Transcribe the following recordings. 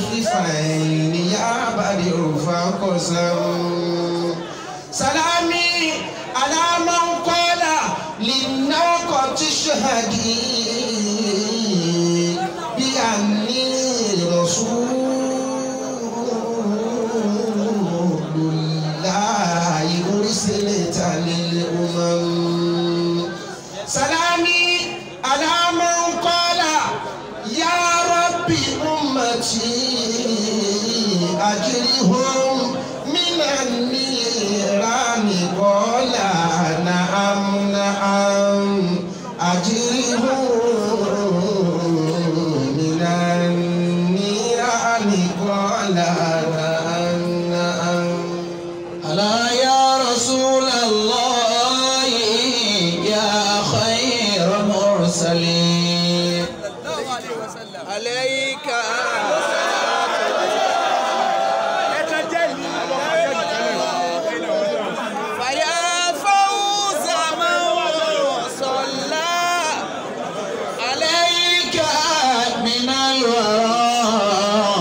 خفيفين يا بدر فقسم سلامي على من قال للناقة اشهدي بأني رسول الله أرسلت للأمم سلامي على من قال يا رب أمتي أجرهم من النيران قال نعم نعم أجرهم من النيران قال نعم نعم ألا يا رسول الله يا خير مرسلين عليك فيا فوز من صلى عليك من الورى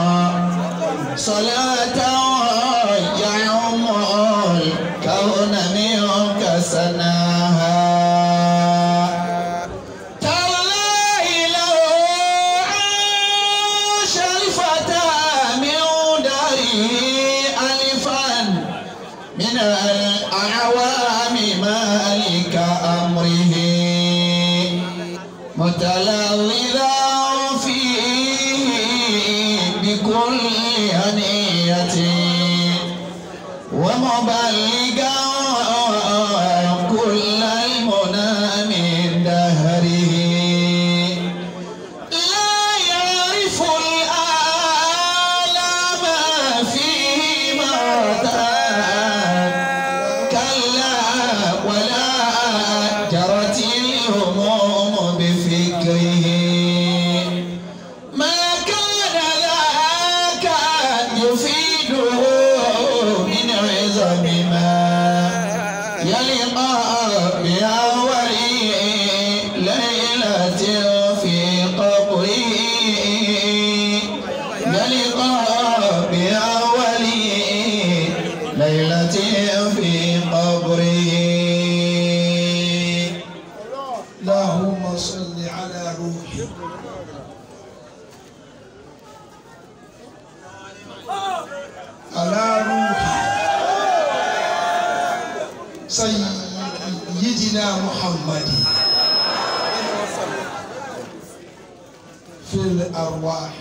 صلاة يعم الكون منك سناها تالله لو عاش الفتى من داره ألفا من الأعوام مالك أمره متلوذا فيه بكل هنية ومبلغا كل المنى من دهره لا يعرف الآلام فيه مرتان كلا ولا جرت الهموم بفكره ما كان ذاك يفيده من عظم ما يلقى بأول ليلة في قبره يلقى بأول ليلة في قبره اللهم صل على روحي على روحي سيدنا محمد في الأرواح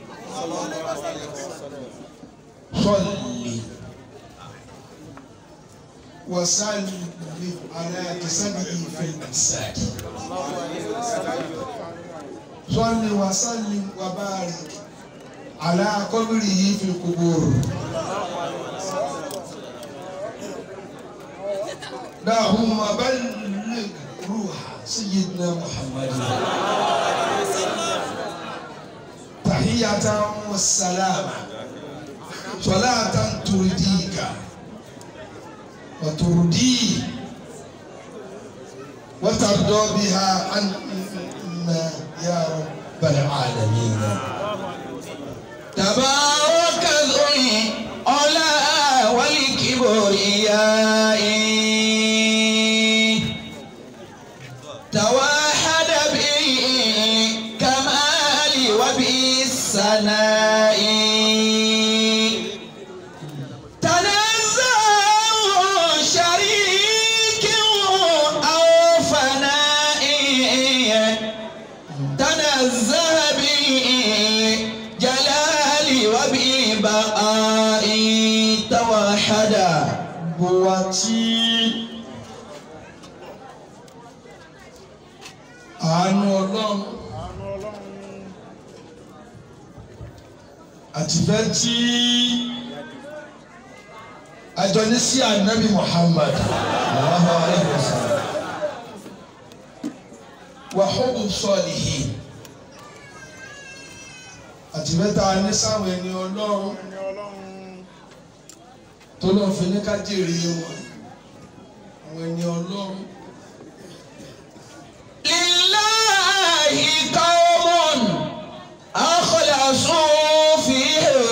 صلي وسلم على جسده في الأجساد صل وسلم وبارك على قبره في القبور اللهم بلغ روح سيدنا محمد تحية والسلام صلاة ترضيك وترضيه وترضى بها عنا يا رب العالمين تبارك ذو العلا والكبرياء توحد بالكمال وبالثناء تنزه شريك أو فناء تنزه بالجلال وبالبقاء توحد buwati àánú ọlọ́run àtìfẹ́ tí àjọ ní sí ànábì Muhammad sallallahu alayhi wa sallam wa hubbu salihin àtìfẹ́ tá a ní sáwọn ẹni ọlọ́run tó lọ́ọ́ fi ní ká jèrè wọn àwọn ẹni ọlọ́run. لله قوم أخلصوا في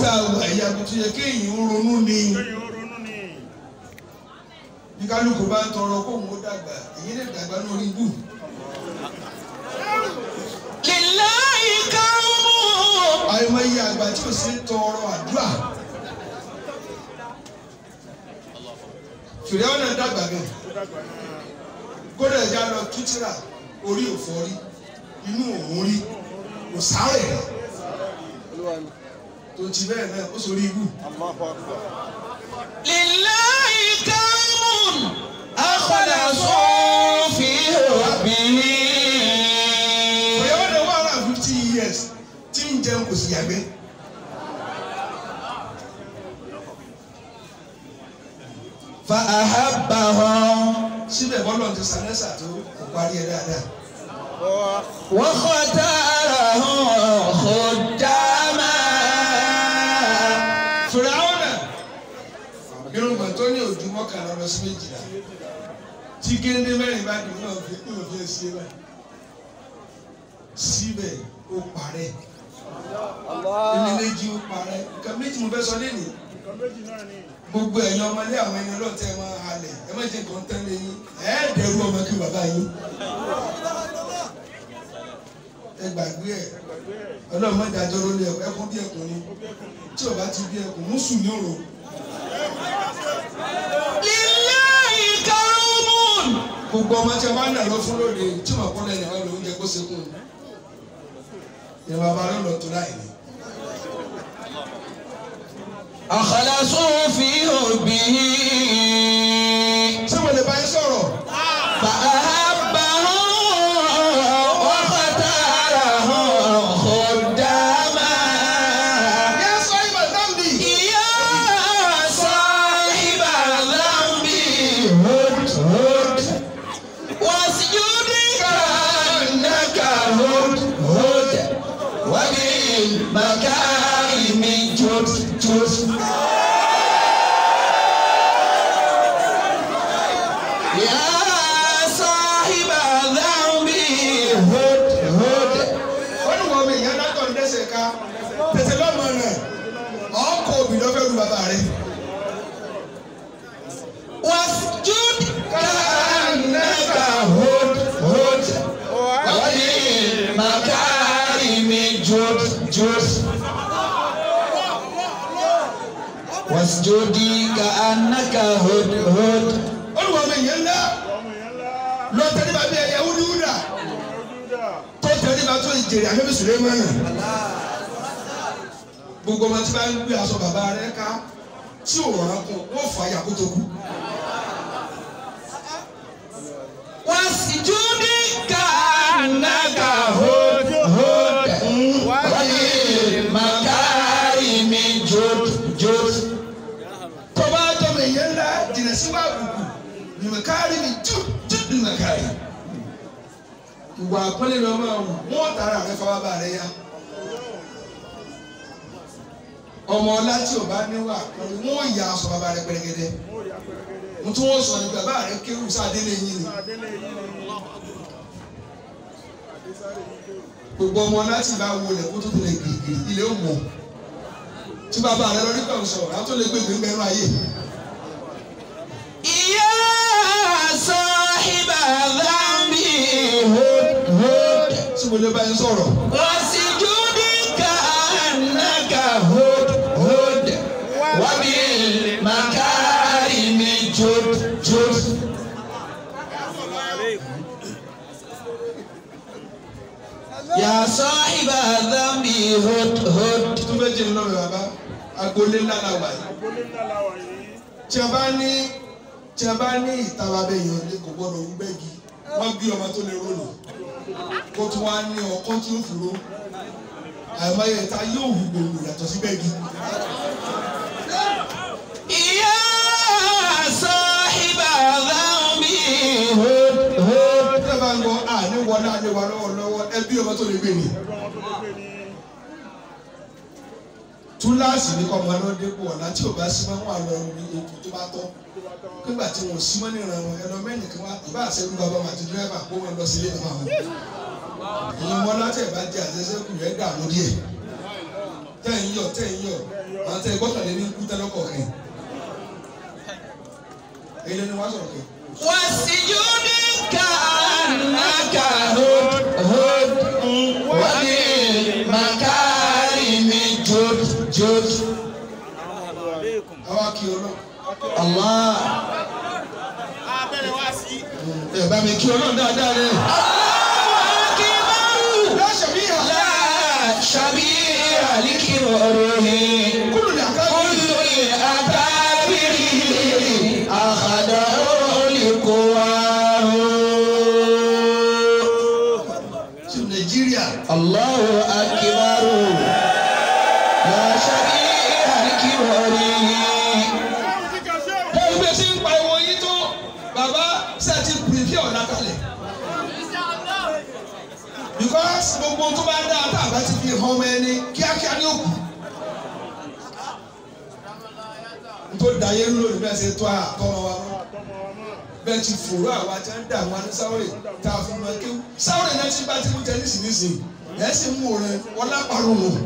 tá a wà yìí àbùtù yẹ kéèyàn ronú ni kéèyàn ó ronú ni. bí kálukú bá ń tọrọ kóun ó dàgbà èyí lè dàgbà lórí ibù. lillahi qawmun àìmọye àgbà tí ò sí tọrọ àdúrà. fìrẹ́ ọ̀nà dàgbà gan ó dàgbà náà. kódà ẹja lọ tútìrà orí òfò rí inú òun rí kò sáré tó ti bẹ́ẹ̀ náà ó sórí ibù. lillahi qawmun akhlasu fi hubbihi fìrẹ́ ọ̀nà one hundred and fifty years tí ń jẹun kò sì yàgbẹ́. fa ahabbahum síbẹ̀ bọ́lọ̀ ti sàlẹ́sà tó kò parí ẹ̀ dáadáa. wa khatarahum khuddama fìràwọnà irungba tó ní ojú mọ́kànlá lọ sí méjìlá tí géńdé mẹ́rin bá dùn náà fi kúrò fi ṣe báyìí síbẹ̀ ó parẹ́ ilé méjì ó parẹ́ nǹkan méjì mo fẹ́ sọ lẹ́nìí nǹkan méjì náà ni. gbogbo ẹ̀yin ọmọlé àwọn ẹni ọlọ́ọ̀tẹ́ ẹ máa halẹ̀ ẹ má jẹ́ nǹkan tán lẹ́yìn ẹ̀ẹ́dẹ̀rú ọmọ kí bàbá yín ẹ gbàgbé ẹ gbàgbé ẹ̀ ọlọ́run má dájọ́ lórí ẹkún bí ẹkùn ni ó bí ẹkùn ni. tí o bá ti bí ẹkùn mú sùn ní òrò. lillahi qawmun gbogbo ọmọ tí a bá ń nà lọ fún lóde tí wọn kọ́ lẹ́yìn wọn lòún jẹ kó sekun ìyẹn bàbá rẹ lọ tó láì ní. akhlasu fi hubbihi ṣé mo lè bá yín sọ̀rọ̀ fa ahabbahum wa khatarahum khuddama yẹ sọ ibà zambi. ya sahiba dhanbi hud hud wasjud ka'annaka hud hud wa bil makarimi jud jud يا صاحب الذنب هد هد wọ́n ní wọ́n mi ìyá dátọ̀ ń dẹ́sẹ̀ ká tètè lọ́mọ rẹ̀ ọkọ̀ òbí lọ́fẹ́ lu bàbá rẹ̀. واسجد كأنك هد هد وللمكارم جد جد واسجد كأنك هد هد wọ́n ní wọ́n mi ìyá ńlá ọmọ yẹn ńlá. lọ tẹ́lẹ̀ bá bí ẹ̀yẹ wúdiwúdà ojú dà. tó tẹ́lẹ̀ bá tó ìjèrè àmì sùlẹ́mánà. gbogbo ọmọ tí bá ń gbé aṣọ bàbá rẹ̀ ká tí ò rọra kún wọ́n fà á yà kó tó kú. واسجد كأنك هد هد وللمكارم جد جد tó bá tọ́mọ ìyá ńlá jìnnà sí wà bùkù nìmọ̀kárí mi jù jù nìmọ̀kárí. ìwà àpọ́nlé ni wọ́n máa wù wọ́n tara rẹ̀ fọwọ́ bá rẹ̀ yá. ọmọ ọlá tí ò bá níwà àpọ́nlé wọ́n yà aṣọ bàbá rẹ̀ pẹ̀lẹ́gẹ́dẹ́. mo yà pẹ̀lẹ́gẹ́dẹ́. mo tún wọ́n sọ ní bàbá rẹ̀ kéwù sáadélé yín ni. adélé yìí ni. adésáré yìí kéwù. gbogbo ọmọ ọlá tí bá wọlé kó tó tẹ̀lé gírígírí ilé ó mọ̀. tí bàbá rẹ̀ lọ rí pẹ̀lú sọ̀rọ̀ àwọn tó lè gbé gbẹ̀ngbẹ̀rún ayé. يا صاحب الذنب هد هد tí mo lè bá yín sọ̀rọ̀. واسجد كأنك هد هد وبالمكارم جد جد يا صاحب الذنب هد هد tó fẹ́ jẹ́ lọ́rọ̀ bàbá agboolé ńlá la wà yìí. agbolé ńlá la wà yìí. tí a bá ní tí a bá ní ìtara bẹ yàn lé kò gbọdọ̀ ń gbẹ́gi wọ́n bí ọmọ tó lè rólù kó tún wá ní ọkọ́ tí ó fúró àìmọye ìta yóò hù gbòòrò yàtọ̀ sí gbẹ́gi. يا صاحب الذنب هد هد tí a bá ń gbọ́ àní wọlé àní wà lọ́wọ́lọ́wọ́ ẹbí ọmọ tó lè gbé ni. ẹgbẹ́ wọn tó lè gbé ní. túláàsì ní kọ́ ọmọ náà dépò ọ̀la tí ò bá sí máa ń wà lọ ní ètò tó bá tọ́ tó bá tán. nígbà tí wọn ò sí mọ́ níran wọn ẹlọ mẹ́rin kan wá ìbá àṣẹrú bàbá wọn àti dírẹ́fà kó wọn lọ sí ilé ìfọ̀ àwọn. ìyẹn ọmọ láti ẹ̀ bá jẹ àṣẹṣẹ́kù rẹ̀ dà lórí ẹ̀ tẹ̀ ń yọ̀ tẹ̀ ń yọ̀ àwọn tẹ̀ gbọ́kànlé ní kú tẹ́lọ́kọ̀ kẹ́ èyí ni wọ́n sọ̀rọ̀ kẹ́. والسجود كأنك هد هد وبالمكارم جد جد àwa kì í ọlọ́ الله abẹ́rẹ́ wá sí. ẹ bá mi kí ọlọ́ dáadáa rẹ. أكبر láṣẹ mi yà. لا شبيه لكبره kúrò ní àká. كل الأكابر أخذه لقواه sí nàìjíríà. الله أكبر لا شبيه لكبره bẹ́ẹ̀ bí ẹ ṣe ń pa ìwọ yín tó bàbá ṣe ti pèpè ọ̀nà kalẹ̀. because gbogbo tó bá dá tá a bá ti fi hàn ọmọ ẹni kíákíá ní òkú. nítorí dayé ń lò ní bẹ́ẹ̀ ṣe tó àtọ́mọ wa mọ́ bẹ́ẹ̀ ti fòrò àwa tí wọ́n ń dà wọn ní sáwọ́rì tá a fi mọ kéwù sáwọ́rì náà ti bá ti mú tẹ́nísì nísìnyí ẹ̀ sì mú rẹ̀ wọ́n lápárò wọn.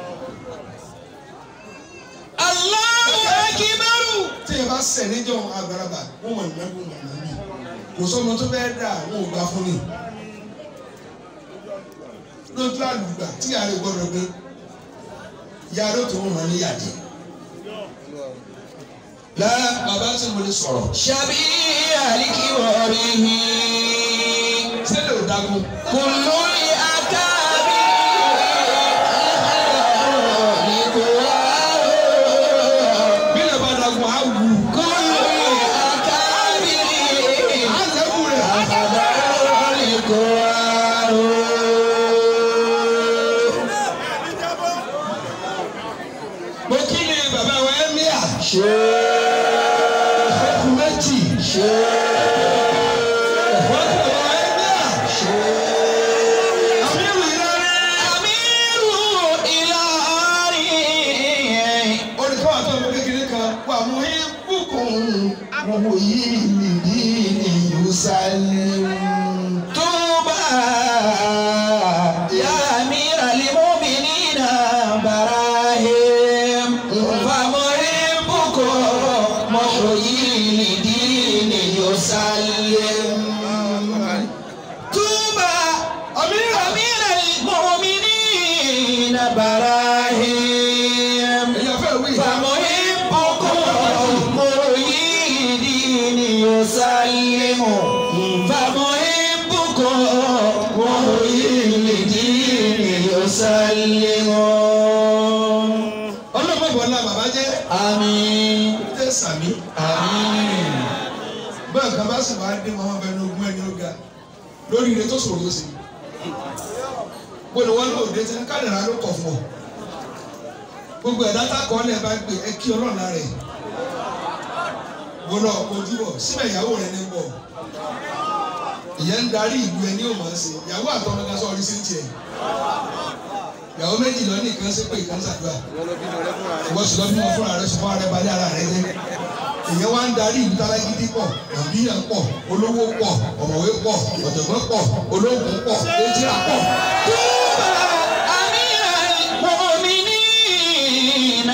الله أكبر tí yẹn bá sẹ̀ níjọ́ àgbàlagbà wọ́n mọ̀ nínú ẹ̀kú mọ̀ nínú kò sọ́mọ tó bẹ́ẹ̀ dà wọ́n ò gbà fún ni. lójú àlùgbà tí yàrá rẹ̀ gbọ́dọ̀ gbé yàrá tó ń rán ní yàdí. lá bàbá tí mo lè sọ̀rọ̀ شبيه لكبره sẹ́lẹ̀ ò dágún. كل الأكابر أخذه لقواه bílẹ̀ bá dágún á wù. كل الأكابر á lẹ́kù rẹ̀. أخذه لقواه mo kí ni bàbá wa ẹ́ míà. شيخ ẹkùn méjì. شيخ wọ́n kí bàbá wa ẹ́ míà. شيخ àmì ìròyìn أمير إلهي olùkọ́ àti ọmọ kékeré kan wà mú ibùkún wọ̀wọ̀ yìí nìdí ní Yerusalem. طوبى يا أمير المؤمنين براهيم فمحبكم محيي لدين يسلم طوبى أمير أمير المؤمنين براهيم ẹ̀yà fẹ́ wí. فمحبكم مريد يسلم فمحبكم مريد يسلم ọlọ́mọ ìbọn náà bàbá jẹ́ آمين jẹ́ sàmí. آمين bẹ́ẹ̀ kan bá sì máa dé wọn bẹ ní ogún ẹni ó ga lórí ire tó sòrò sí. gbọ́dọ̀ wọn lóò dé tí kádàrá ló kọ̀ fún ọ. gbogbo ẹ̀dá takọ̀ ọ́lẹ̀ bá gbé ẹ kí ọlọ́run lára ẹ̀. gbọ́dọ̀ kojú bọ̀ síbẹ̀ ìyàwó rẹ̀ ní bọ̀. ìyẹn ń darí ìlú ẹni ò máa ń ṣe ìyàwó àtọmọdé sọ orí sí tiẹ̀. ìyàwó méjì lọ ní ìkan sí pé ìkan ṣàdúrà. ìwọ sì lọ bí wọn fúnra rẹ sọ fún ara ẹ balẹ̀ ara rẹ jẹ́ èyàn wá ń darí ìlú tálágídí pọ̀ àbíyàn pọ̀ olówó pọ̀ ọ̀mọ̀wé pọ̀ ọ̀jọ̀gbọ́n pọ̀ olóògùn pọ̀ ejìrà pọ̀. طوبى أمير المؤمنين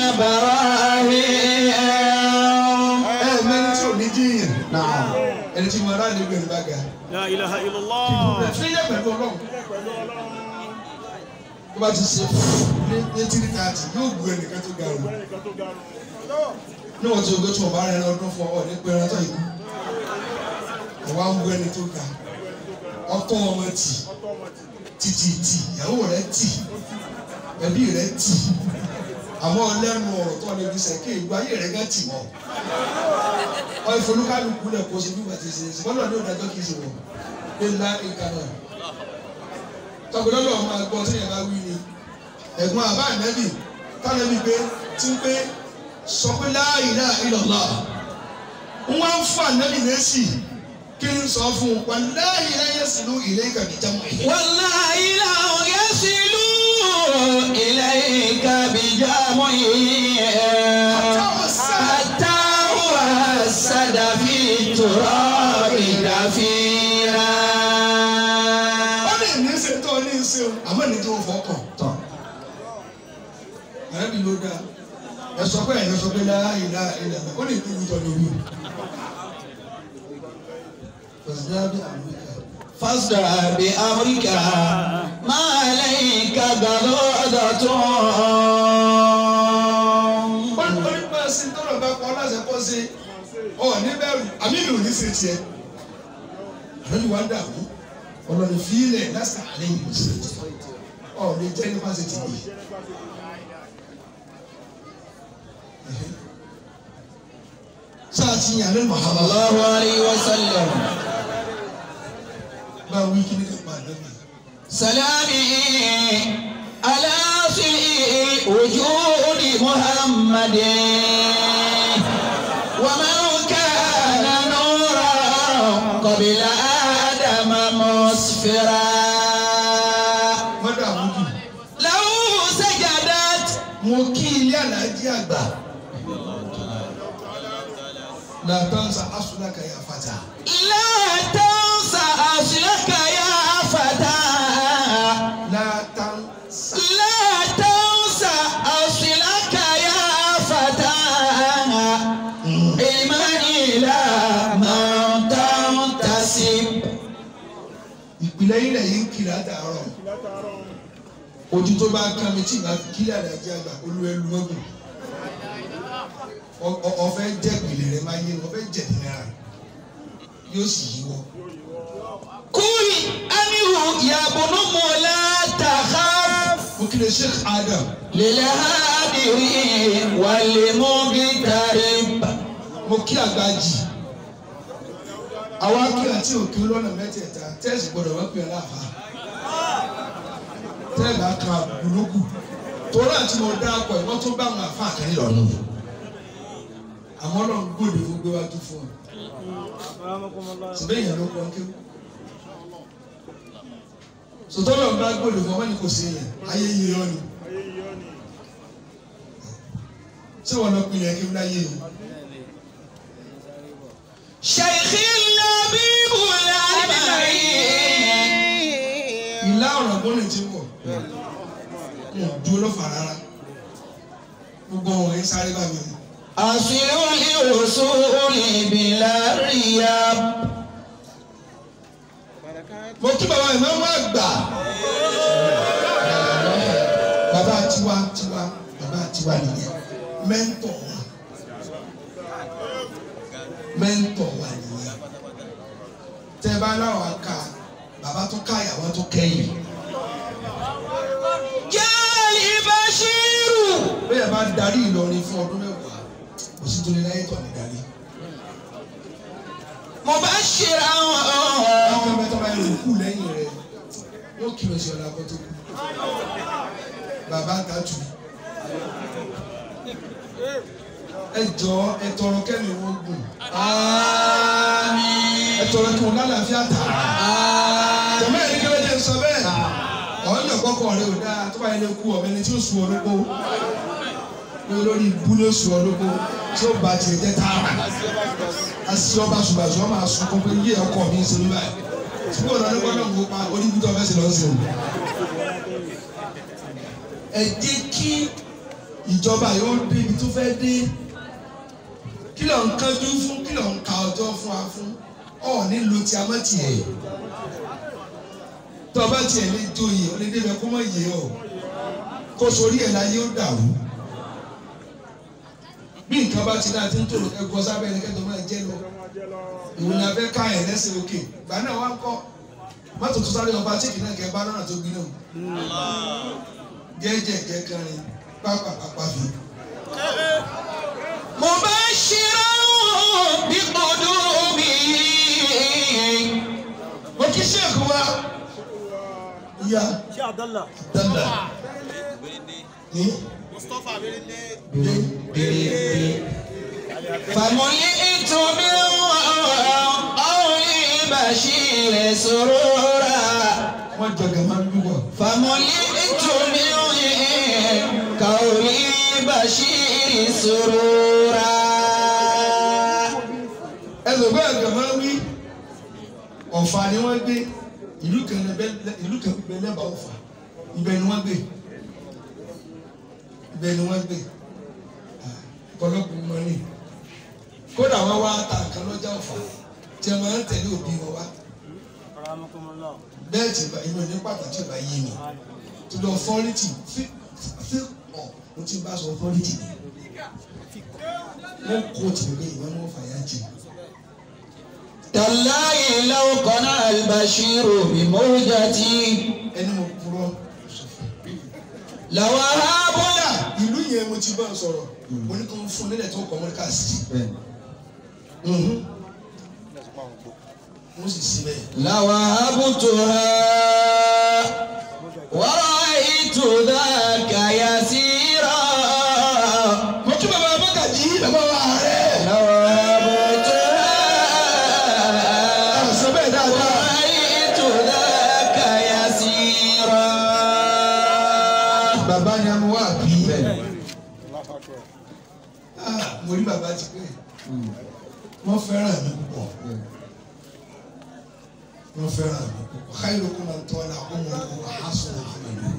براهيم ẹ mẹ́ni tí ò ní jíyàn نعم ẹni tí mo rà ní gbẹ̀rù bá ga. La ilaha illallah. fílẹ̀ pẹ̀lú ọlọ́run Pẹ̀lú ọlọ́run. tó bá ti ṣe ní tírí káàtì yóò gbé ẹnìkan tó ga o. Ẹnìkan tó ga nù. níwọ̀n tí o gbé tí wọ́n bá rẹ̀ lọ́dún fún ọ ní pé ẹran tó ikú. ìwà ń gbé ẹni tó ga ọtọ́ ọmọ tì Ọtọ́ ọmọ tì. títí tì ìyàwó rẹ̀ tì ẹbí rẹ̀ tì àmọ́ lẹ́nu ọ̀rọ̀ tó lè fi sẹ̀ké ìgbà ayé rẹ̀ gán tì wọ́n. ọ ìfolúkálùkù lẹ̀ kó ṣe bí wọ́n ti ṣe ṣe bọ́lá ní òdájọ́ kì í ṣe wọ́n ní ńlá ìkànnà. tọkùnrin máa gbọ́ tí yẹn bá wí ni ẹ̀gbọ́n àbá ànẹ́bì tánẹ́bì pé tí ń pé sọ pé la ilaha illallah wọ́n ń fún ànẹ́bì lẹ́sì kí n sọ fún un wallahi la yasilu ilayka bi jam'ihi. والله لو يصلوا إليك بجمعه حتى وسد في التراب دفينا ó lè ní ṣe tó ní ṣe o àmọ́ ní tó fọkàn tán. ààrẹ sọ pé ẹ̀yọ́ sọ pé láàyè láàyè lẹ́nu ó lè ní ìwújọ lórí o. Fọ̀sídábí Amẹ́ríkà. فاصدع بأمرك ما عليك غضاضة Wọ́n ní wọ́n máa ṣe tọ́lọ̀ bá kọ́ láṣẹ kọ́ ṣe ọ̀ níbẹ̀rù àmì mi ò ní ṣe tiẹ̀. Àlọ́ ìwà dààmú ọlọ́ni fílẹ̀ lásìkò àlẹ́ ìlú ṣe tiẹ̀. Ọ̀ lè jẹ́ nípa ṣe ti bì. Sáà ti yàn lẹ́nu صلى Muhammad. الله عليه وسلم Báwo wí kí ni ká pa àná mi? سلامي على سيء وجود محمد ومن كان نورا قبل آدم مسفرا Wọ́n dààmú jù. لو سجدت mo kí ilé aláàjì àgbà làtọ́nsà asúnáka yà fata لا تنسى أصلك يا فتى látànsà لا تنسى أصلك يا فتى علما إلى من تنتسب ìpìlẹ̀ ilẹ̀ yìí ń kiri àtàárọ̀ ojú tó bá kán mi tí ìgbà fi kílẹ̀ aláàjì àgbà olú ẹlú mọ́gùn ọ̀fẹ́ jẹ́ ìpìlẹ̀ rẹ̀ máa yé ọ̀fẹ́ jẹ̀ nínú yóò sì yíwọ́ قل أنه يا بن لا تخاف mo kí lè Sheikh Adam للهادر والمغترب mo kí àgbájì àwa kí àti òkè lọ́nà mẹ́tẹ̀ẹ̀ta tẹ́sí gbọ́dọ̀ wọ́n pè é láàfà tẹ́ẹ̀bà kan àbùlókù torí àti mo dá akọ ìwọ́n tó bá àwọn àfa àkàrí lọ́nà àmọ́ náà gbòdì fún gbé wájú fún ọ síbẹ̀ yẹn ló kọ́ kí sọtọ́ náà bá gbòdì fún ọ wọ́n ní kò sí yẹn ayé yìí yọ ni ṣé wọn lọ pinnu ẹkí ńlá yé o. شيخ اللبيب الأمعي ìlà ọ̀rọ̀ gbọ́dọ̀ ti wọ̀ wọn dúró lọ́fà rárá gbogbo wọn yẹn sáré bá mi. أصل الوصول بلا رياب mo kí bàbá ìmáàmù àgbà bàbá tiwa tiwa bàbá tiwa nìyẹn mẹ́ńtọ̀ wa mẹ́ńtọ̀ wa nìyẹn tẹ́ bá láwọn aka bàbá tó ká ìyàwó tó kẹ́yìn جالي بشير bẹ́ẹ̀ bá darí Ìlọrin fún ọdún mẹ́wàá kò sí torí láyé tọ̀ ní darí. مبشرا àwọn mẹ́tọ́ bá yẹ kú lẹ́yìn rẹ̀ yóò kí lọ sí ọ̀la kó tó kú. bàbá tàtù ẹ jọ ẹ tọrọ kẹ́mi wọ́n gùn ẹ tọrọ kí wọn lálàáfíà tà tẹ̀mẹ́ ẹ̀rí kẹ́lẹ́ jẹ́ sọ bẹ́ẹ̀ ọ̀hún yọ̀ kọ́kọ́ rẹ ò dáa tó bá yẹ lé kú ọ̀bẹ ni tí ó sun olóko ní olórí ibú ló sun olóko tí ó ba tiẹ̀ jẹ́ tààrà asi ọba subasi ọba asukun pé yíyẹ ọkọ mi ṣe níbà yìí tí kò lọ ní gbọ́dọ̀ ń kópa oníbùdó ọbẹ sì lọ sí o. ẹ jẹ́ kí ìjọba yóò dé ibi tó fẹ́ dé kí ló ń kánjú fún kí ló ń ka ọjọ́ fún wa fún ọ nílò tí a má tiẹ̀ tó ọba tiẹ̀ lè joyè ọ lè débẹ̀ kó má yé ọ kó sórí ẹ̀ láyé ó dàrú bí nǹkan bá ti náà ti ń tòrò ẹgbọ́ sábẹ́ ẹni kẹ́tọ́ máa jẹ́ lọ ìwọ ni a fẹ́ ká ẹ̀ lẹ́sẹ̀ òkè gbà náà wá ń kọ́ mọ́tò tó sáré ọba tíkì náà kẹ́ bá náà tó gbiná jẹ́jẹ́ kẹ́kẹ́rin pápápápá fi. مبشرا بقدومه mo kí sèkú wa ìyá Ṣé Abdallah? danda ní Mustapha Abirinde. dé فملئت من قول بشير سرورا wọ́n jọ gàmá dúpọ̀ فملئت من قول بشير سرورا ẹsẹ̀ bẹ́ẹ̀ gàmá wí ọ̀fà ni wọ́n gbé ìlú kan bẹ ìlú kan bẹ lẹ́bàá ọ̀fà ibẹ̀ ni wọ́n gbé ibẹ̀ ni wọ́n gbé ọ̀pọ̀lọpọ̀ mọ́ ni kódà wọn wá ta nǹkan lọ́jà ọ̀fà tí a máa ń tẹ̀lé òbí wọn wá Rahmatullah. bẹ́ẹ̀ tí ìbá- inú ní pàtàkì ìbá yé mi tó lọ fọ́rìtì fi fi ọ̀ mo ti bá sọ fọ́rìtì ni wọ́n kó tì mí pé ìwé wọn fàyà jù تالله لو قنع البشير بموجتي ẹni mo kúrọ́ لوهبنا ìlú yẹn mo ti bá a sọ̀rọ̀ mo ní kó ń fún nílẹ̀ tó kọ́ mọ́ríkà sí mo sì sí bẹ́ẹ̀. لوهبتها ورأيت ذاك يسيرا mo kí bàbá abákàjì bàbá wa rẹ̀ لوهبتها sọ bẹ́ẹ̀ dáadáa. ورأيت ذاك يسيرا bàbá ni a mú wá bí. Ah, mo rí bàbá ti pé wọ́n fẹ́ràn mi púpọ̀ wọ́n fẹ́ràn mi púpọ̀ khairukum man tala umruhu wa hasuna amaluhu.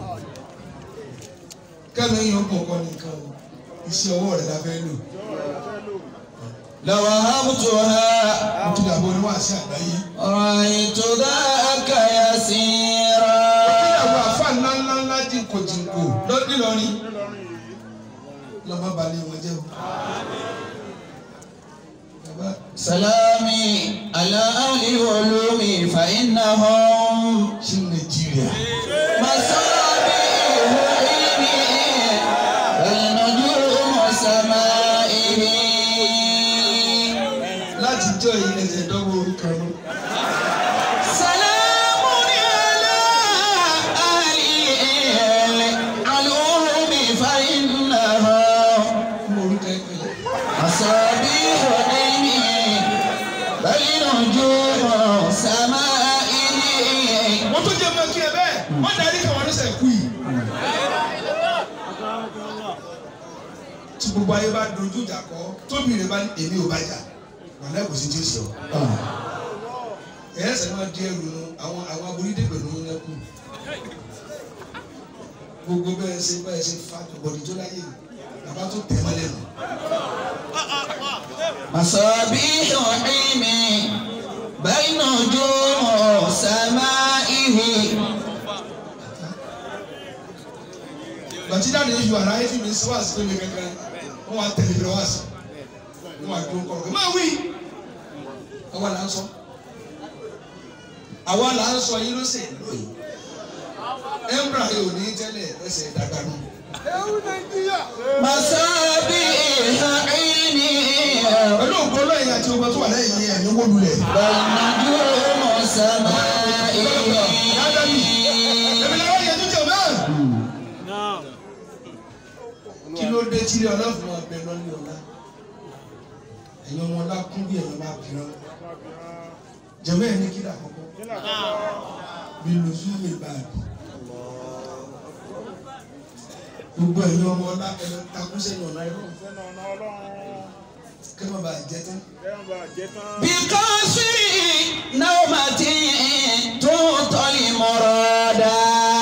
kẹ́mi yín ó kún ọkọ nìkan o iṣẹ́ ọwọ́ rẹ̀ la fẹ́ lò لوهبتها mo ti dàbọ̀ oníwàásí àgbáyé. رأيت ذاك يسيرا ìyàwó àfa ńláńláńlá jìnkò jìnkò lọ́dún lọ́rin lọ́mọ balẹ̀ wọn jẹ́ o. bàbá سلامي على أهل العلوم فإنهم ṣé nàìjíríà. مصابيح علمي والنجوم سمائه láti jọ yìí ẹsẹ̀ dọ́wọ́ orúkọ lọ. سلام على أهل العلوم فإنهم fún orúkọ ìpìlẹ̀. مصابيح علمي بل نجوم سمائه wọ́n tó jẹ́ mọ́ kí ẹ bẹ́ẹ̀ wọ́n darí káwọn ọdún sẹ́kù yìí. tí gbogbo ayé bá dojú ìjà kọ tóbi rẹ bá ní èmi ò bá jà wàhálà kò sí tí ó sọ. ẹ̀yẹ́ sẹ́ni máa di ẹrù nu àwọn àwọn aborídé pẹ̀lú yín lẹ́kù. gbogbo bẹ́ẹ̀ ṣe bẹ́ẹ̀ ṣe fa bọ̀dì tó láyé bàbá tó tẹ̀ mọ́lẹ̀ nù. مصابيح علمي بين نجوم سمائه bàtí dáadé yìí wà láyé tí mi sọ wá sí pé mi kankan wọn wà tẹ̀lé mi lọ wá sí wọn wà dúró kọ̀ọ̀kan kí máa wí àwa là ń sọ àwa là ń sọ yín ló sì ń lò yìí embra yìí ò ní tẹ́lẹ̀ ẹsẹ̀ dàgbà nù مصابيح علمي pẹ̀lú ògbó lọ́yìn àti ogun tó wà lẹ́yìn yẹn ní wọ́n lulẹ̀ بين نجوم سمائه èmi làwọn yẹn tó jẹ bẹ́ẹ̀ Naam. kí ló dé tí ọlọ́fun máa bẹ lọ́lẹ́ ọ̀la ẹ̀yin ọmọ ọlá kún bí ẹ̀yin máa bìrán jẹ̀mẹ́ ẹ̀ ní kí lè àkọ́kọ́ bí lùzú mi bá a bì gbogbo ẹ̀yin ọmọ ọlá ẹ̀rọ takú sẹ́yìn ọ̀la ẹ̀rọ kẹ́ má bàa jẹ tán بقصر نومة تعطى المرادا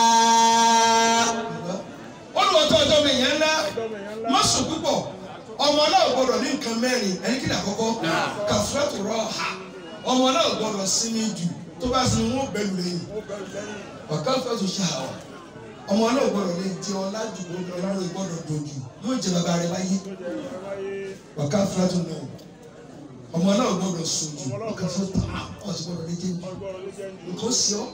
bàbá wọ́n lù ọtọ́ ọjọ́ mi yẹn ńlá má sùn púpọ̀ ọmọ náà ò gbọdọ̀ ní nǹkan mẹ́rin ẹni kí lè àkọ́kọ́ kàfúrẹ́tù rọ̀ ha ọmọ náà ò gbọdọ̀ sinmi jù tó bá sinmi wọn bẹ̀rù lẹ́yìn ọ̀ká fẹ́tù ṣáà ọmọ náà ò gbọdọ̀ lè jẹ ọlá jù ọlá rẹ̀ gbọdọ̀ dojú yóò jẹ bàbá rẹ̀ láyé ọ̀ká fẹ́tù náà ọmọ náà ò gbọdọ̀ sùn jù ọ̀ká fẹ́tù ọ̀sì gbọdọ̀ lè jẹ jù nǹkan sí ọ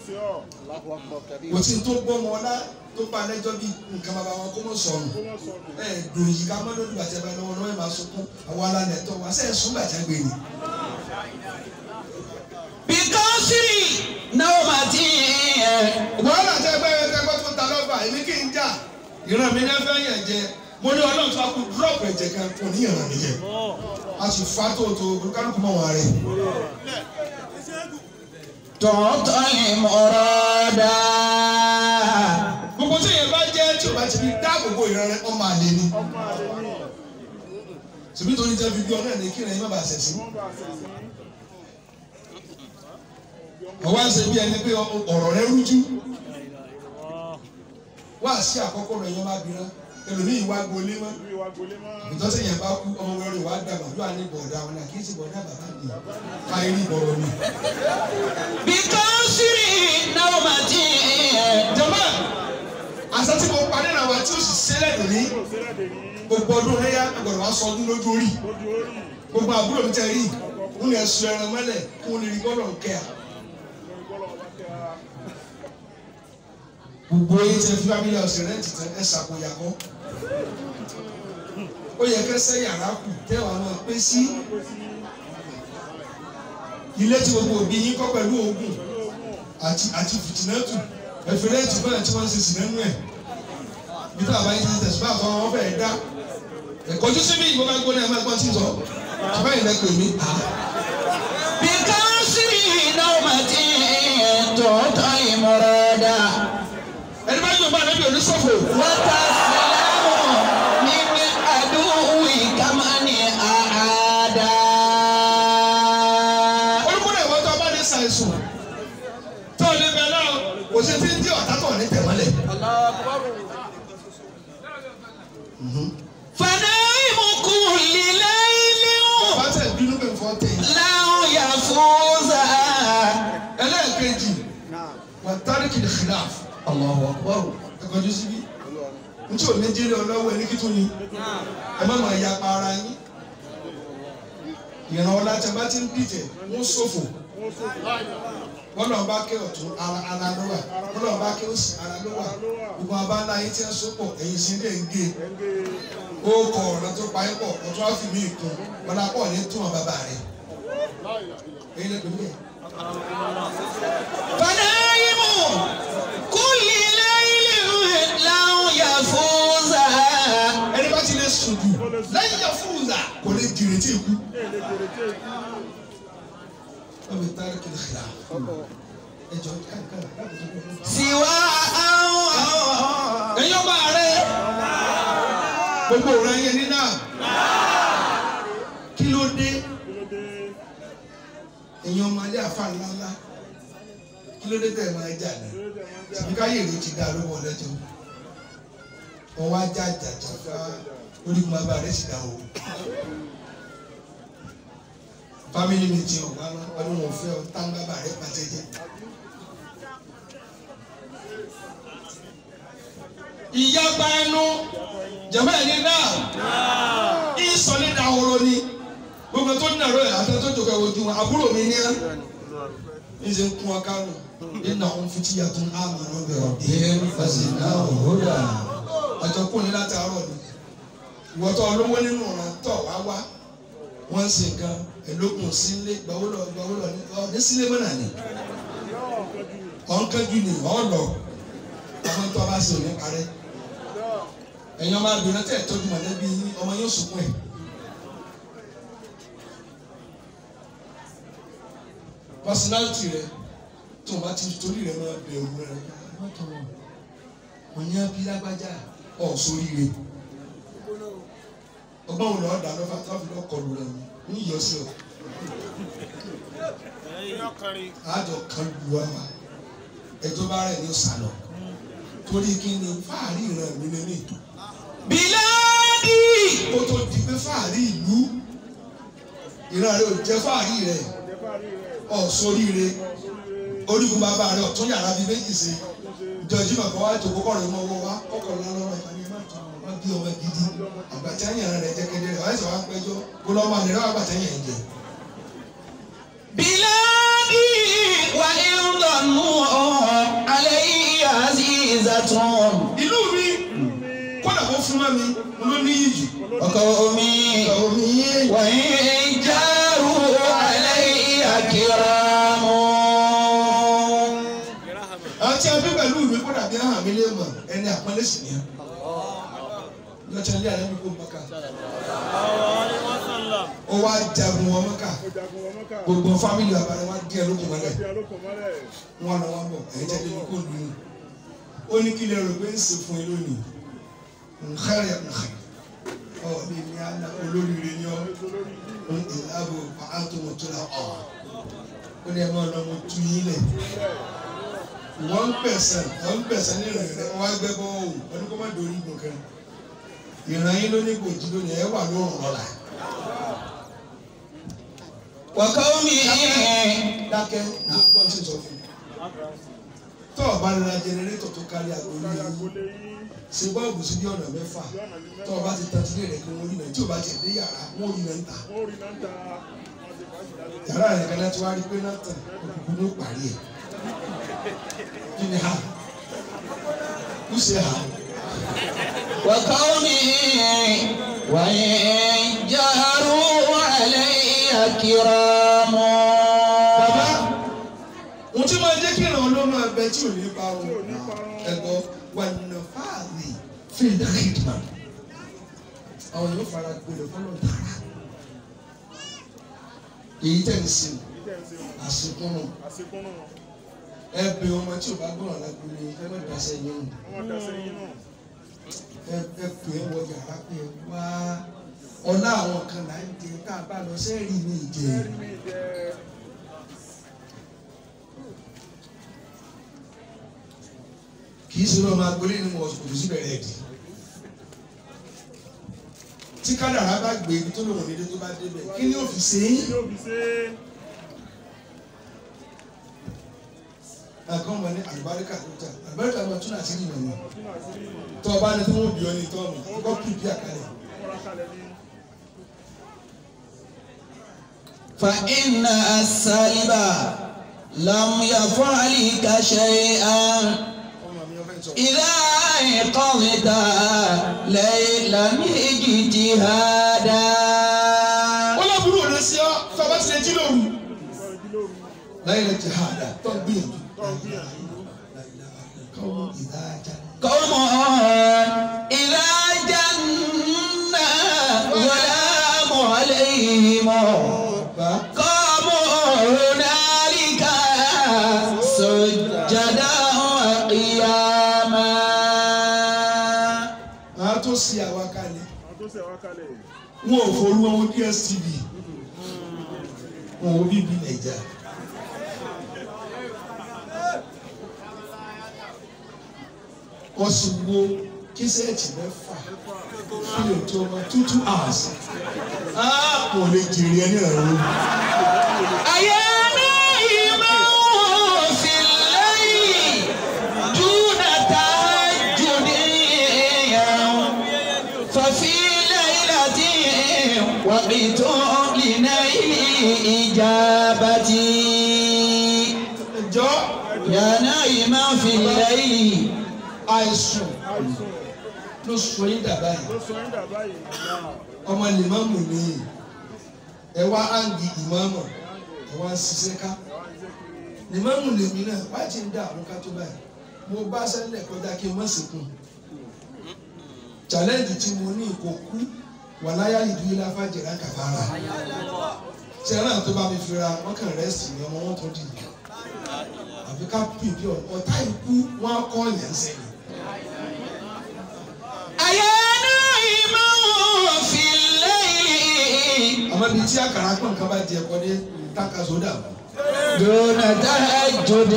kò tí tó gbọ́ ọmọ ọlá tó bá lẹ́jọ́ bí nǹkan bàbá wọn kó mọ̀ sọnù ẹ dùn yìí ká mọ́ lórí bàtẹ́ bá lọ́wọ́ lọ́wọ́ ẹ máa sunkún àwọn alálẹ̀ tó wá sẹ́yìn sún bàtẹ́ gbé ni. بقصر نومة wàhálà tẹ gbẹ ẹ tẹgbẹ tó ta lọ́fà èmi kì í jà ìran mi náà fẹ́ yàn jẹ mo ní ọlọ́run tó a kú dúrọ́ọ̀pù ẹ̀jẹ̀ kan kò ní ìran mi jẹ a sì fa tòótò olùkálùkù mọ́ wọn rẹ̀. تعطى المرادا gbogbo tí èèyàn bá jẹ́ tí o bá ti fi dáàbòbò ìran rẹ ọmọ àlè ni. ṣèbí tó ní jẹ́ fi bí ọ náà ní kí ẹ̀yin má bàa ṣẹ̀sìn. ọwọ́ àṣẹ bí ẹni pé ọ̀rọ̀ rẹ rújú wá sí àkọ́kọ́ rẹ̀ yẹn má bìíràn ẹlòmíì wá gbolé mọ́ Ìlú ìwà gbolé mọ́. ìtọ́sẹ̀ yẹn bá kú ọmọ wẹrẹ wàá dàgbà yóò á ní bọ̀ọ̀dà wọn náà kì í ṣe bọ̀ọ̀dà bàbá mi káyé ní bọ̀rọ̀ mi. بقصر نومة jọba àṣà tí mo parí náà wá tí ó sì ṣẹlẹ̀ lónìí Kò sílẹ̀ dè ní gbogbo ọdún léyà gbọ́dọ̀ wá sọ ọdún lójú orí lójú orí. gbogbo àbúrò mi tẹ rí n lè sọ ẹran mọ́lẹ̀ kó lè rí gbọ́dọ̀ kẹ́ à. Lórí bọ́lọ̀ ọba tẹ́ ara. gbogbo yìí tẹ fi family house rent tẹ ẹ ṣàkóyàkọ ó yẹ kẹsẹ yàrá kù tẹwàá máa pé sí Pé sí ilé tí gbogbo òbí yín kọ́ pẹ̀lú oògùn àti àti fìtínẹ́tù ẹ̀fẹ̀rẹ́ǹtì bẹ́ẹ̀ tí wọ́n ń ṣe sí nínú ẹ̀ bí tá a bá yín ti tẹ̀sùn bá àtọ́ wọn fẹ́ẹ́ dá ẹ̀kọ́jú síbí ìbọn bá gbóná ẹ̀ máa gbọ́n tí ń sọ ṣùgbọ́n ìlẹ̀ pè mí بقصر نومة تعطي مرادا ẹni bá yóò bá ẹni oníṣòfò وتسلم من عدو كمن أعادا olùkúrò ìwọ́n tó bá ní ṣàìsùn tó ní bẹ́ẹ̀ náà kò sí ti ń dí ọ̀tá tó ní tẹ̀mọ́lẹ̀. فنائم كل ليل bá tẹ̀ bínú pé fọ́ tẹ̀ yìí. لن يفوز ẹlẹ́ẹ̀kejì wà tárìkì ní khilaf الله أكبر ẹ̀kọ́jú síbí n tí ò ní jírí ọlọ́wọ́ ẹni kí tún ni ẹ má máa yapa ara yín ìran ọlá tí a bá ti ń dìtẹ̀ wọ́n ṣòfò wọ́n sọ láìda. wọ́n lọ́n bá ké ọ̀tún ara ara ló wà wọ́n lọ́n bá ké òsì ara ló wà gbogbo abáńlá yín tí ń sopọ̀ ẹ̀yìn sí ilé ń gé Ẹgbẹ́ ó kọ ọ̀nà tó pa yín pọ̀ ọ̀tún á fi mí kún ọ̀nà pọ̀ ní tún wọn bàbá rẹ̀ láìda. èyí lè pè mí ẹ̀. فنائم كل ليل لن يفوز ẹni bá ti lè sùn jù lẹ́yìn yẹ fúnza kò lè jìrì tí ikú. Èlé jèrè tí èkú. wọ́n fi tárìkì ní khilaf ẹjọ́ kankan láti tó kọ́. سوى ẹ̀yin ọba rẹ̀ gbogbo rẹ̀ yẹn ní náà kí ló dé Kí ló dé? ẹ̀yin ọmọ alẹ́ àfa ńláńlá kí ló dé tẹ̀ ẹ̀ máa jà ní Kí ló dé máa ń jà? tìbí káyé èrè ti dá lówó ọlẹ́jọ́ ọwọ́ ajá jàjà fá orígun bàbá rẹ̀ sì dá o fámìlì mi ti ọ̀gá náà ọdún wọn fẹ́ ọ tán bàbá rẹ̀ pàtẹ́ jẹ́. ìyapa ẹnu jẹ̀mọ́ ẹni náà ìsọ̀lẹ̀ dahoro ni gbogbo tó nàró ẹ̀ àti tó jòkè ojú wọn àbúrò mi ní ẹ́ ìṣe ń kún ọ kánú nínú àwọn fìtí yàtọ̀ àmọ́ náà bẹ̀rẹ̀ bí fàṣẹ náà òhúrà ọjọ́ kùn ní láti àárọ̀ ni ìwọ́tọ̀ olówó nínú ọ̀ràn tọ̀ wá wá wọ́n ń ṣe nǹkan ẹ̀lógún sílé gbàwólọ̀ gbàwólọ̀ ní ọ ní sílé mọ́nà ni ọ̀nkánjú ni ọ̀ lọ àwọn tó a bá ṣe òní parẹ́ ẹ̀yin ọmọ abìnrin tẹ̀ tọ́jú mọ̀lẹ́bí yín ọmọ yóò sunkún ẹ̀. personality rẹ tó o bá ti torí rẹ máa bẹ̀rù rẹ wọ́n ní abí lágbájá ọ̀ sórí rẹ ọgbọ́n wo lọ́ọ́ dà lọ́fà tó fi lọ́ọ́ kọlu rẹ ní ìyọsí ọ àjọ kan lu wa wa ẹjọ́ bá rẹ̀ ní sàlọ torí kí ni fáàrí ìran mi lé ní ìtò بلادي kó tó di pé fáàrí ìlú ìran rẹ ò jẹ́ fáàrí rẹ ọ̀ sórí rẹ orígun bàbá rẹ ọ̀tún yàrá bíi méjì sí ìjọjú màkà wá ètò kókó rẹ mọ́ wá kọ́kọ́ lọ́wọ́ ẹ̀ ní má bí ọmọ gidi àgbàtẹ́yìn rẹ jẹ́ kedere ọ̀ ẹ̀sẹ̀ wá péjọ kó lọ́mọ àlè rẹ àgbàtẹ́yìn jẹ. بلادي وإن ظنوا علي عزيزة ìlú mi kódà kó fún mọ́ mi ló ní yìí وقومي omi وإن جاروا علي كرام àti ẹbí pẹ̀lú mi kódà bí ahàn mi lè mọ̀ ẹni àpọ́nlé sì ni ẹ. lọ́tọ̀ ilé àlẹ́ mi kó mọ́ká ó wá jagun wọn mọ́ká Jagun wọn mọ́kà. gbogbo fámìlì àbálẹ̀ wá díẹ̀ lókun mọ́lẹ̀ Bí alókun mọ́lẹ̀. wọn lọ wọn bọ̀ ẹ̀yìn tẹ́lẹ̀ ní kó lù ú ó ní kí lè rò pé ń ṣe fún yín lónìí nkárẹ̀ nkárẹ̀ ọ̀ ní ní àná olóríire ni ọ́ ń ìlàbò pàtó wọn tó la ọ̀ ó ní ẹ máa lọ mo tú yín lẹ̀ wọ́n ń pẹ̀sẹ̀ wọ́n ń pẹ̀sẹ̀ ní ìrìn rẹ̀ wọ́n á gbẹ́ bọ́ òun wọ́n ní kó má dorí ìgbọ̀n kan ìran yín ló ní gbòjì lónìí ẹ wà lóhùn lọ́la. وقومه dákẹ́ gbogbo ọtí sọ fún un. tó o bá ra jẹnẹrétọ̀ tó kárí agolo yìí agbolé yín ṣe bọ́ọ̀bù sí bí ọ̀nà mẹ́fà bí ọ̀nà ní tó o bá ti tan sílé rẹ̀ kí wọ́n rí náà tí o bá ti dé yàrá wọ́n rí náà ń ta. wọ́n rí náà ń ta wọ́n ti fàájì lábẹ́ yàrá rẹ̀ kan láti wá rí pé náà tàn òkùnkùn ló parí ẹ̀. kí ni ha? kú ṣe ha? وقومه وإن جهروا علي كرام bàbá ohun tí máa jẹ́ kí ìràn olómọ ẹgbẹ́ tí ò ní parun tí ò ní parun. ẹ̀gbọ́n wà nínú fáàlì fíìdà hìtman àwọn yóò fara gbolẹ̀ fọlọ́ tààrà èyí tẹ̀ ń sìn ìtẹ̀ ń ṣe àsìkúnnù àṣekúnnù ẹ bẹ ọmọ tí o bá gbọ́ràn lágbóni ẹ má dasẹ́ yín nù wọ́n dá sẹ́yìn náà ẹ ẹ pè é wọ yàrá pé ẹ wá ọ̀la àwọn kan là ń jẹ tá a bá lọ sẹ́ẹ̀rì mi jẹ ẹ̀rí mi jẹ́ kì í sinú ọmọ agbolé ni mo kò sí bẹ̀rẹ̀ ẹ̀dì tí kádàrá bá gbé ibi tó lòun nílé tó bá débẹ̀ kí ni ó fi ṣe é yóò fi ṣe é nǹkan wọn ní àlùbáríkà tó jà àlùbáríkà máa tún àti ìmọ̀ ni ọtún àti rí tó o bá ní tí wọ́n bí ọ ní tọ́ọ̀mù kọ́ pìpì àkàlẹ̀ múra kalẹ̀ ní فإن السالب لم يفعلك شيئا ọmọ mi ọfẹ́ sọ. إذا أيقظت ليلا اجتهادا wọ́n lọ burú òde sí ọ tó o bá ti lè jí lóru. ìgbọ́n ìdí lóru láyé lè jihada tó ń gbìyànjú. tó ń gbìyànjú káwọn ìdájà. قوم إذا جن ظلام عليهم bá قاموا هنالك سجدا وقياما a tó sí àwa kalẹ̀ àwọn tó ṣẹ̀ wá kalẹ̀ wọn ò forú wọn dstv wọn ò bíbí nàìjà. wọ́n sì wo kíṣẹ́ẹ̀tì mẹ́fà fílẹ̀ tó ọmọ two two hours. a kò lè jèrè ẹni ẹ̀rọ. أيا نائما في الليل دون تهجد ففي ليلة وقت لنيل إجابتي ẹjọ́ يا نائما في الليل àìsùn àìsùn ló sọ yín dà báyìí. ló sọ yín dà báyìí ọmọ lèmọ́mù ni ẹ wá áǹgì ìmọ̀ọ́mọ̀ ẹ wá ń ṣiṣẹ́ ká lèmọ́mù lèmi náà wá ti ń dá àwọn ká tó báyìí mo bá sẹ́lẹ̀ kọjá kí n má sìnkún challenge tí mo ní kò kú wà láyà ìdúró láfàjẹrà kàfàrà sẹ́ràn tó bá mi fira wọ́n kàn rẹ́sì ni ọmọ wọn tó dì í àfi ká pèpè ọ̀tá ikú wọn á kọ́ yẹn sẹ́yìn. أيا نائما في الليل àmọ́ ibi tí àkàrà pọ̀ nǹkan bá di ẹ̀kọ́ dé táka sódà mọ́. دون تهجد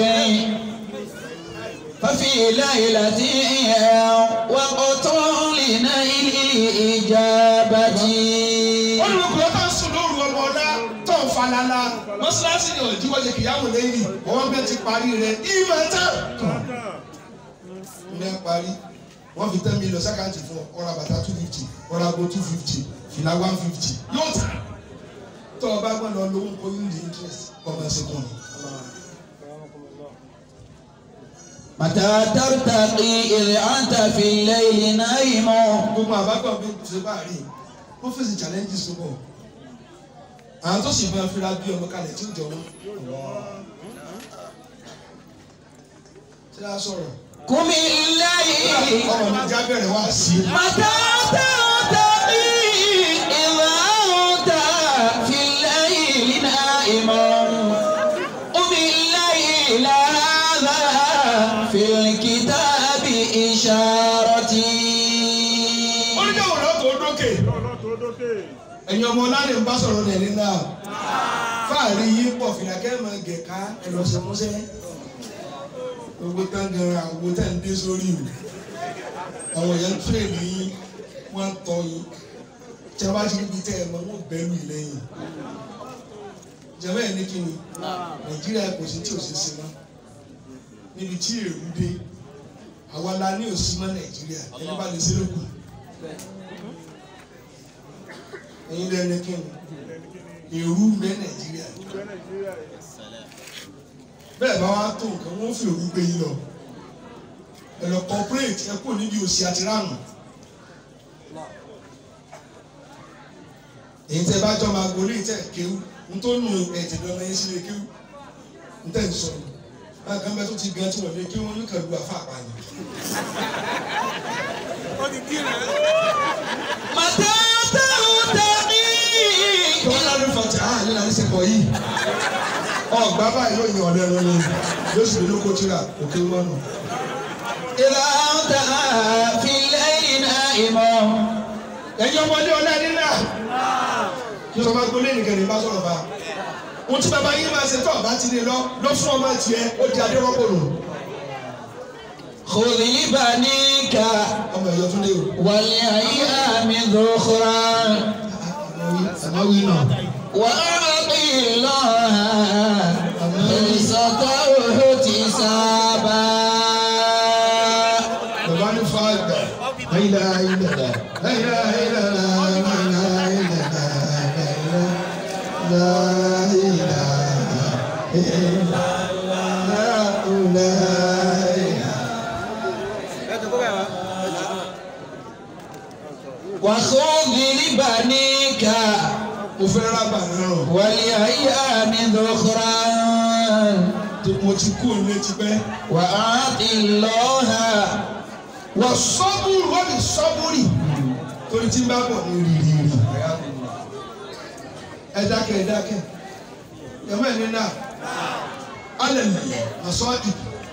ففي ليلة وقت لنيل الإجابة olùkọ́ tó ń sùn lóru ọmọ ọ̀dá tó ń falala mọ́ṣáláṣí ni òjì wọ́n ṣe kìyàwó lẹ́yìn ọwọ́ bẹ́ẹ̀ ti parí rẹ̀ ìmọ̀ tán. kàn ní ẹ parí wọ́n fi ten million sákàtì fún ọ ọ̀rọ̀ bàtà two fifty ọ̀rọ̀ àgbo two fifty fìlà one fifty yóò tà. tó o bá gbọ́n lọ lówó kó yín di interest ọmọ ẹsẹ̀ kan ni. متى ترتقي إذ أنت في الليل نائم gbogbo àbágbọ̀n bí ṣe bá rí wọ́n fèsì challenges tó bọ̀. àwọn tó sì máa fira bí ọmọ kalẹ̀ tí ó jọ wọn. ṣé a sọ̀rọ̀? قم الليل ọmọ mi já bẹ̀rẹ̀ wá sí i. متى ترتقي إذ أنت في الليل نائم قم الليل هذا في الكتاب إشارتي oníjàwò náà tó dókè. lọ́ọ̀lọ́ tó dókè ẹ̀yin ọmọ ọlárẹ̀ ń bá sọ̀rọ̀ nẹ̀rí náà fáàrí yín pọ̀ fìlàkẹ́ mọ̀ gẹ̀ká ẹ̀lọ́sẹ̀músẹ́ gbogbo tán gan àwo tẹ̀ ń dé sórí o àwọn èèyàn ń tún èmi yín wọ́n ń tọ́ yín tí a bá ti níbi tẹ́ ẹ mọ wọ́n bẹ́ẹ̀ lù lẹ́yìn jẹ́wọ́ ẹ̀ ní kí ni nàìjíríà kò sí tí ò sí sí mọ́ níbi tí èrú dé àwa la ní òsì mọ́ nàìjíríà ẹni bá lè ṣe lóko ẹ̀yin lẹ́nu kí ni èrú ń bẹ nàìjíríà ìgbẹ́ nàìjíríà yìí. bẹ́ẹ̀ bá wá tó nǹkan wọ́n fi òru gbé yín lọ ẹ lọ corporate ẹ kúrò níbi òsì àti ránù èyí tẹ bá jọ máa gbolé tẹ kéwú n tó nù ẹ̀jẹ̀ lọ́mọ yín sílé kéwú n tẹ̀ ń sọ ni báyìí kan bẹ́ẹ̀ tó ti gan tí wọ́n lé kéwú wọn ní kàlù àfa àpàyàn. متى ترتقي wọ́n lọ́dún fọ̀tí àá nínú àdìsẹ́kọ̀ yìí ọgbà báyìí ló yan ọ̀lẹ́ lọ́lẹ́ yóò sì lè lóko tíra òkè mọ́nà. إذا أنت في الليل نائم ẹ̀yin ọmọdé ọ̀lẹ́ nílà kí ọmọ agbolé nìkan ní bá sọ̀rọ̀ bá ohun tí bàbá yín máa ṣe tó ọ̀bá ti lè lọ lọ fún ọmọ tiẹ̀ ó di adérọ́pò nù خذ لبنيك ọmọ ẹ̀yọ́ tún lé o. والأيام ذخرا àmáwí náà وأعطي الله خلصته احتسابا bàbá ní fàgbà láyìlá ayélujára láyìlá ayélujára láyìlá ayélujára láyìlá ayélujára. وخذ لبنيك mo fẹ́ rábà náà والأيام ذخرا mo ti kú òun ti pẹ́. وأعطي الله wà sọ́bùrù wọ́n ní sọ́bùrì torí tí ń bá bọ̀ ní rírì ẹ dákẹ́ ẹ dákẹ́ yàmọ́ ẹ̀ nínú alẹ́ lẹ̀ àsọ ìbí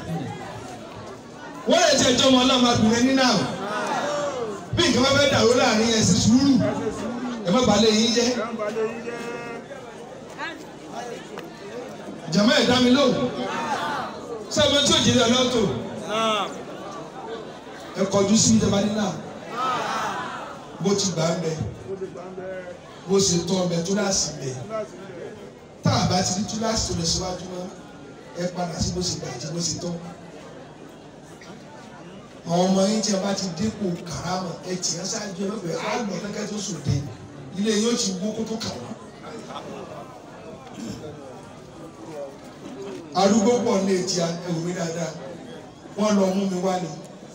wọ́n lè jẹ́ ìjọba ọlọ́mọ abìnrin nínú àwọn bí nǹkan bá fẹ́ dàrú láàrin ẹ̀ sí sùúrù ẹ má balẹ̀ yín jẹ́ Ìjọba lè yí jẹ́. jàmọ́ ẹ̀ dá mi lóhùn sẹ́wọ́n tí ò jẹ́ lọ́tò ẹ kọjú sí ìjọba nínú àwọn bó ti gbà ń bẹ Ó ti gbà ń bẹ bó ṣe tọ́ ọbẹ̀ tó láàsì bẹ̀. láti ilẹ̀. tá a bá ti rí túláàsì tó lọ síwájú mọ́ ẹ padà sí bó ṣe gbà àti bó ṣe tọ́. àwọn ọmọ yín tí a bá ti dépò kàrámà ẹ tì í ṣáájú ẹ lọ́bẹ̀ẹ́ á lọ kẹ́kẹ́ tó sòdè ilé yóò ti wó kó tó kà wọ́n. arúgbó pọ̀ ní etí ẹ̀wù mi dáadáa wọ́n lọ mú mi wá ni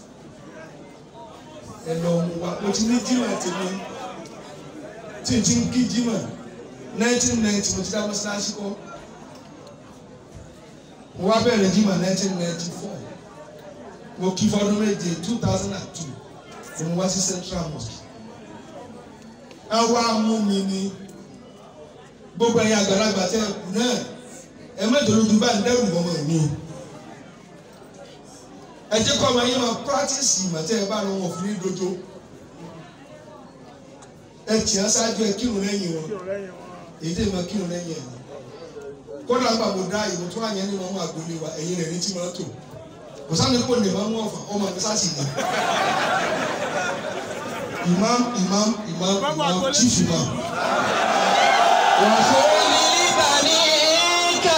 ẹ lọ mú wa mo ti ní jímọ̀ tèmi tí n ti ń kí jímọ̀ nineteen ninety mo ti dá mọ́sálásí kọ́ mo wá bẹ̀rẹ̀ jímọ̀ nineteen ninety four mo kí fọdún méje two thousand and two mo wá sí central mosque ẹ wá mú mi ní gbogbo ẹ̀yin àgbàlagbà tẹ́ ẹ kù náà ẹ mẹ́jọ lójú bá ń dẹ́rù ọmọ mi ẹ jẹ́ kọ́ ọmọ yín máa practice ìmọ̀ tẹ́ ẹ bá lọ wọn fún ní dojo ẹ tì á ṣáájú ẹ kírun lẹ́yìn wọn Kí ọ̀rẹ́ yẹn wọn. èyí tẹ́ ẹ máa kírun lẹ́yìn ẹ̀ kódà nígbà mo dá ìwọ tó wà yẹn nínú ọmọ àgbélé wa ẹ̀yin rẹ̀ ní tí máa tò kò sáni kó lè máa mú ọ̀fà ọmọ mi sáàsì ni imam imam imam imam chief imam وخذ لبنيك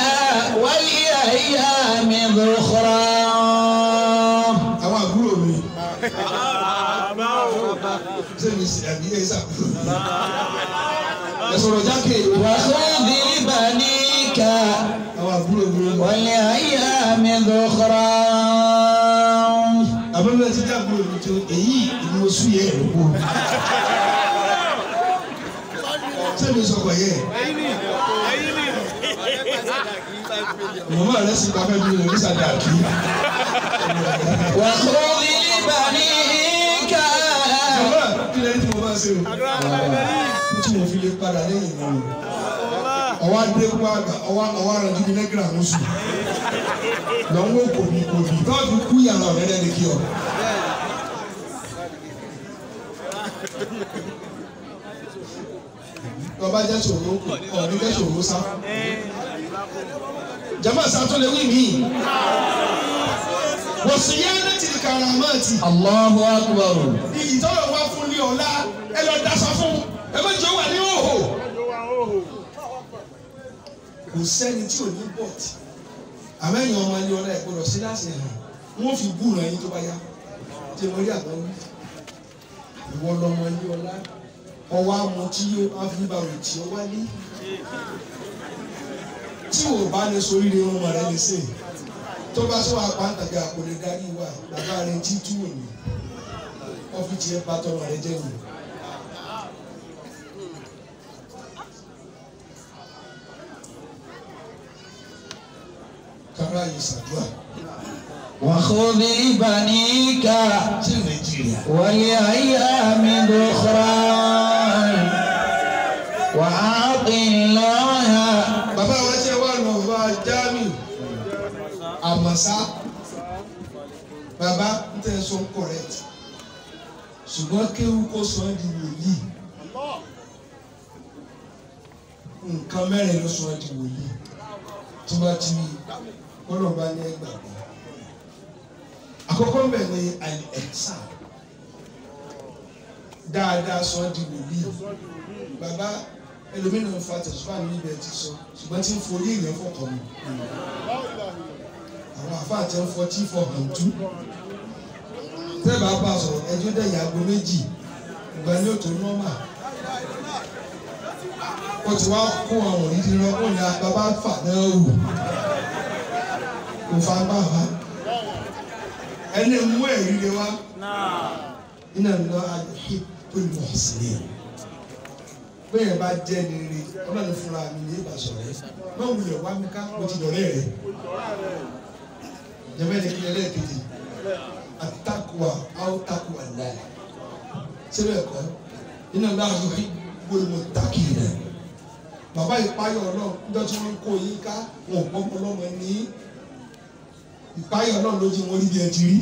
والأيام ذخرا àwọn àbúrò mi Àbá o. sẹ́mi sì àbí ẹ̀ sàbúrò mi ẹ sọ̀rọ̀ jákè وخذ لبنيك àwọn àbúrò mi والأيام ذخرا àbẹ̀bẹ̀ ti dá àbúrò mi tó èyí ìlú oṣù yẹ ẹ̀ lóko sẹ́mi sọ̀kọ̀ yẹ mọ̀mọ́ rẹ̀ sì bá fẹ́ mi lò ní sàdáàkì. وخذ لبنيك Bàbá kí lẹ́yìn tí mo máa ṣe o. Tí mo fi lè padà lẹ́yìn náà. Ọwọ́ adékun àgbà ọwọ́ ọwọ́ ara ju mi nẹ́gírà ń sùn. Lọ́wọ́ kòbí kòbí káàdùn kú yàrá ọ̀rẹ́ lẹ́ni kí ọ. Lọ́ba jẹ́ ṣòro ọ̀rẹ́ jẹ́ ṣòro sá. Jama sàtúnlẹ̀ wí mí. Wọ́n sì yá ní tìrìkàrà máa ti. الله أكبر Iyì tọ́lọ̀ wá fún ní ọ̀la ẹ lọ daṣọ fún ẹ má jẹ́ wà ní òhò Ọjọ́ wa hóhò. kò sẹ́ni tí ò ní bọ̀tì àmẹ́yìn ọmọ ilé ọlá ẹ̀kọ́ lọ sí láti hàn wọ́n fi búrò ẹyin tó bá yá tí wọ́n rí àgbọn wí ìwọ lọmọ ilé ọlá ọwọ́ amọ̀ tí yóò áfíríbàwò tí ó wálé tí ò bá ní soríire ọmọ rẹ lè sè tó bá sọ àpáǹtàgbé àpòlè darí wa bàbá rẹ jí tú òní ọ́fíìsì ẹ̀ bá tọmọ rẹ jẹ́ nù. kára yìí ṣàdúrà وخذ لبنيك sí nàìjíríà. ولأيام ذخرا وأعط الله bàbá wa ṣe wà lọ bá jami àmàṣá bàbá ń tẹ́ sọ correct ṣùgbọ́n kéwú kó sọ ẹ́ di wòlíì nǹkan mẹ́rin ló sọ ẹ́ di wòlíì tó bá ti kọ́nà bá ní ẹgbàgbọ́ àkọ́kọ́ mbẹ̀ ni àìsà dáadáa sọ ẹ́ di wòlíì bàbá ẹlòmíràn fa tẹ̀síwá ní ibẹ̀ ti sọ ṣùgbọ́n tí ń forí ìyẹn fọkàn mi àwọn àfáà tẹ ń fọ tí fọ hàn tú tẹ́lẹ̀ bá bá a sọ̀rọ̀ ẹjọ́ dẹ̀ yàgò méjì ìgbà ní òtò nọ́mà ó ti wá kó àwọn òdìdí lọ kó ní bàbá fà náà wù kò fa gbà wá ẹni mú ẹ̀rí lé wá iná lọ àdùhí pẹ̀lú ọ̀sìn bẹ́ẹ̀ bá jẹ́ ní rí ọlọ́run fúnra mi ní ìbá sọ̀rọ̀ yẹn má wulẹ̀ wá mi ká mo ti dọ̀rẹ́ rẹ̀ jẹ́fẹ́ ní kí ẹlẹ́ẹ̀kejì àtàkùwà àwòtàkùwà láì síbẹ̀ kọ́ iná láàyò gbólóhùn tákì rẹ̀ bàbá ìpáyọ̀ náà níjọ́ tí wọ́n ń kó yín ká wọn ò pọ́npọ́n lọ́mọ ní ìpáyọ̀ náà ló jí wọn rí bí ẹ ti rí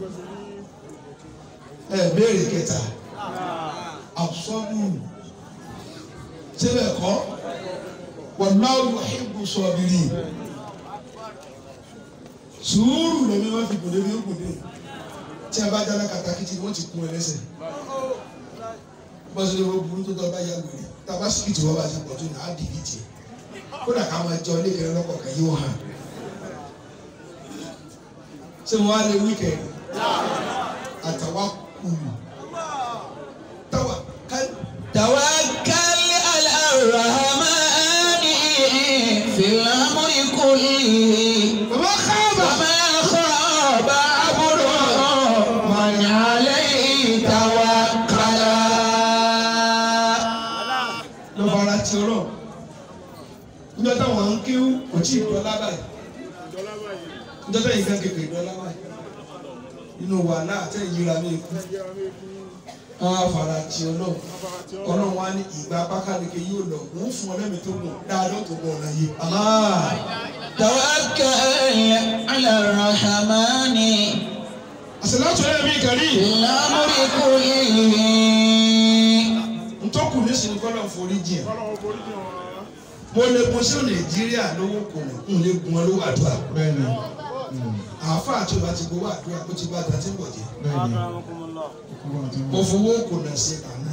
ẹ béèrè kẹta àbùsọ́dù síbẹ̀ kọ́ wallahu yuhibbu sabirin sùúrù lẹ́mí wọ́n fi gòdè bí ó gòdè tí a bá dáná katakítí wọ́n ti kún ẹ lẹ́sẹ̀ bọ́sẹ̀ lọ́wọ́ burú tó tọ́ bá yà wèrè tàbá síkìtì wọ́n bá ti pọ̀ tó ní á dìbì tiẹ̀ kódà ká máa jọ ilé ìkẹrẹ lọ́kọ̀ kan yóò hàn ṣé mo wá lé wíkẹ̀ndì àtàwá kùlù táwa ká توكل على الرحمن في الأمر كله bàbá káàbà. وما خاب عبد من عليه توكل ló fara ti ọ̀rọ̀ níjọ́ táwọn ń kíw kò tí ì dọ́lá báyìí Ìjọba báyìí. níjọ́ táyì kan kékeré dọ́lá báyìí inú wàhálà àtẹ̀yìn yíra mi kú Ẹgbẹ́ mi kú. wọn á fara ti ọlọ́run Afárá tí ó ọlọ́run wa ní ìgbà pákáleke yóò lọ wọ́n fún ọ lẹ́mìí tó gùn dáadọ́ tó gùn ọ̀nà yìí. توكل على الرحمن àṣìláṣọ yẹn mi kàrí في الأمر كله ntọ́kù nísìnyí kọ́ lọ́n forí jìn Ọlọ́run forí jìn wá. mo lè gun sí nàìjíríà lówó kò ní n lè gun ọ lówó àdúrà bẹ́ẹ̀ni àáfàá tó bá ti gbowó àdúrà ó ti bá ta tí ń bọ̀ jẹ́ أكرمكم الله kúkú àti mo fowó kò nà sí àná